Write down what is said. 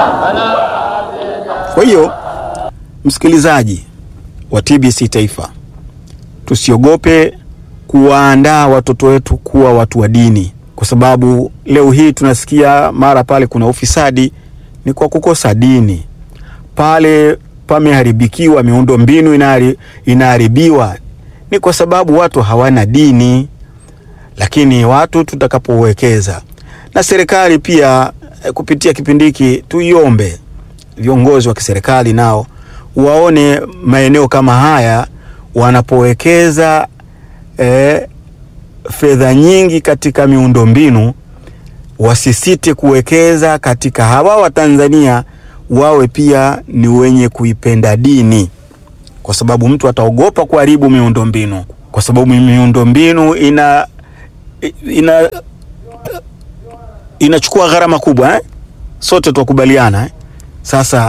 Kwa hiyo msikilizaji wa TBC Taifa, tusiogope kuwaandaa watoto wetu kuwa watu wa dini, kwa sababu leo hii tunasikia mara pale kuna ufisadi, ni kwa kukosa dini. Pale pameharibikiwa, miundo mbinu inahari- inaharibiwa, ni kwa sababu watu hawana dini. Lakini watu tutakapowekeza, na serikali pia eh, kupitia kipindi hiki tuiombe viongozi wa kiserikali nao waone maeneo kama haya wanapowekeza eh, fedha nyingi katika miundombinu, wasisite kuwekeza katika hawa Watanzania wawe pia ni wenye kuipenda dini, kwa sababu mtu ataogopa kuharibu miundombinu, kwa sababu miundombinu ina ina inachukua gharama kubwa eh? Sote tukubaliana eh? Sasa